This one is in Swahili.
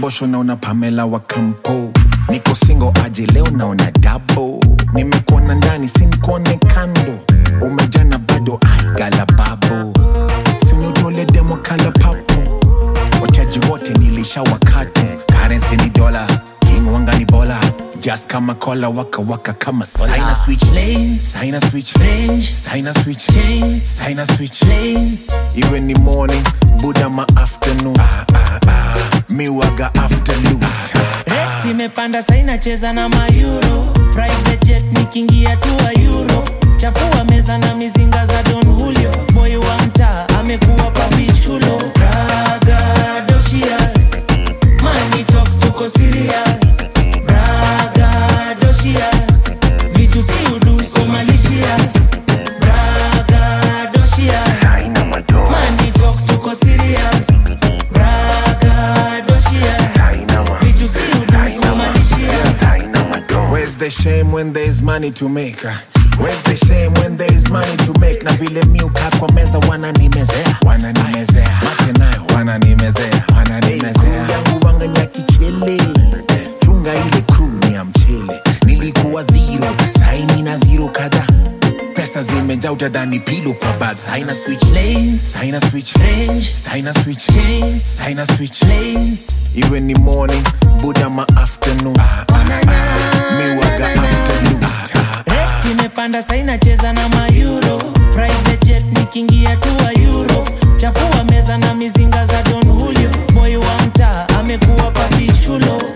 mbosho naona pamela wa kampo niko singo aje leo naona dabo nimekuona ndani sinikuone kando umejana bado aigala babo sinutole demo kala papo wateji wote nilisha wakatu karensi ni dola king wanga ni bola just kama kola waka waka kama saina switch Lanes, saina switch range, saina switch chains, saina switch lanes. iwe ni morning buda ma afternoon ah, ah, ah. miwaga afternoon ah, ah. Rate imepanda saina cheza na mayuro private jet nikiingia tu wa euro chafua meza na mizinga za don julio moyo wa mtaa amekuwa papichulo bragadocious money talks tuko serious bragadocious vitu si uduso malicious bragadocious money talks tuko serious bragadocious vitu si uduso malicious Where's the shame when there's money to make? Where's the shame when there's money to make? Na vile miuka kwa meza wananimezea, wananimezea, mate nayo wananimezea, wananimezea. Crew yangu wanga ni ya kichele, chunga ile crew ni ya mchele. Nilikuwa zero, saini na zero kadhaa. Pesa zimejaa utadhani pilo kwa bag. Saina switch lanes saina switch range saina switch chains saina switch lanes iwe ni morning buda ma afternoon ah, ah, ah. miwaga afternoon ah, ah, ah. Rate imepanda saina cheza na mayuro private jet nikiingia tu wa euro chafua meza na mizinga za don julio moyo wa mtaa amekuwa papichulo